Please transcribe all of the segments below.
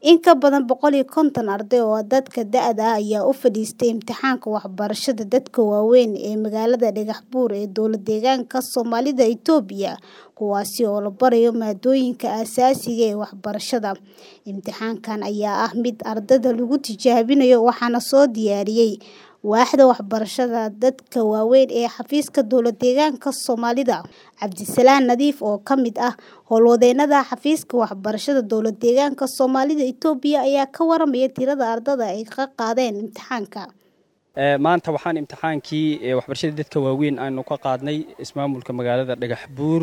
In ka badan boqol iyo konton arday oo dadka da'da ah ayaa u fadhiistay imtixaanka waxbarashada dadka waaweyn ee magaalada Dhagaxbuur ee dowlad-deegaanka Soomaalida Itoobiya, kuwaas oo la barayo maadooyinka aasaasiga ah ee waxbarashada. Imtixaankan ayaa ah mid ardayda lagu tijaabinayo waxaana soo diyaariyay Waaxda Waxbarashada Dadka Waaweyn ee Xafiiska Dowlad-deegaanka Soomaalida. Cabdisalaan Nadiif oo ka mid ah howlwadeennada Xafiiska Waxbarashada Dowlad-deegaanka Soomaalida Itoobiya ayaa ka warramaya tirada ardayda ay ka qaadeen imtixaanka. maanta waxaan imtixaankii waxbarashada dadka waaweyn aanu ka qaadnay ismaamulka magaalada Dhagaxbuur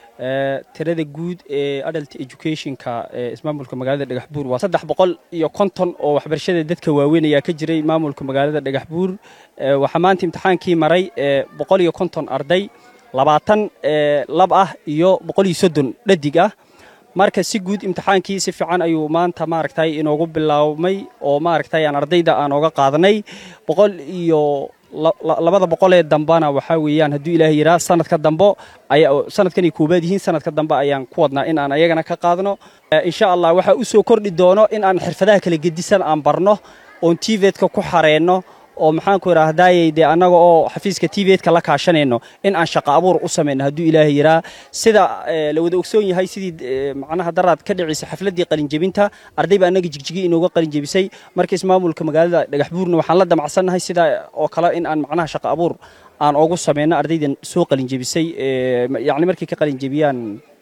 tirada guud ee adult educationka ee ismaamulka magaalada Dhagaxbuur waa saddex boqol iyo konton oo waxbarashada dadka waaweyn ayaa ka jiray maamulka magaalada Dhagaxbuur waxaa maanta imtixaankii maray boqol iyo konton arday labaatan lab ah iyo boqol iyo soddon dhadig ah marka si guud imtixaankii si fiican ayuu maanta maaragtay inoogu bilaabmay oo maaragtay aan ardayda aan oga qaadanay boqol iyo labada boqol ee dambana waxaa weeyaan hadduu ilaahay yidhaha sanadka dambo ayaa sanadkan ay koobaad yihiin sanadka dambe ayaan ku wadnaa in aan ayagana ka qaadno insha allah waxaa u soo kordhi doono in aan xirfadaha kala gedisan aan barno oon tiveedka ku xareenno oo maxaanku idhaahdayey dee annaga oo xafiiska tiveedka la kaashanayno in aan shaqo abuur u samayno hadduu ilaahay yidhaha sida la wada ogsoon yahay sidii macnaha daraad ka dhicisa xafladdii qalinjebinta arday baa annaga jigjigi inooga qalinjebisay marka ismaamulka magaalada dhagaxbuurna waxaan la damacsannahay sidaa oo kale in aan macnaha shaqo abuur aan oogu samayno ardaydan soo qalinjebisay yacni markay ka qalinjebiyaan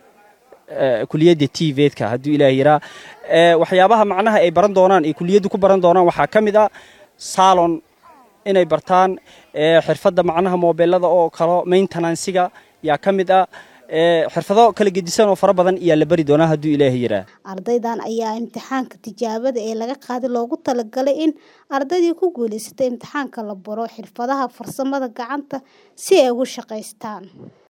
kuliyadda tiveedka hadduu ilaahay yidhaha waxyaabaha macnaha ay baran doonaan ay kuliyaddu ku baran doonaan waxaa ka mid ah salon inay bartaan xirfadda macnaha moobeelada oo kalo maintenansiga yaa ka mid ah xirfado kala gedisan oo fara badan ayaa la bari doonaa hadduu ilaahay yidhaah ardaydan ayaa imtixaanka tijaabada ee laga qaaday loogu talagalay in ardaydii ku guulaysatay imtixaanka la baro xirfadaha farsamada gacanta si ay ugu shaqaystaan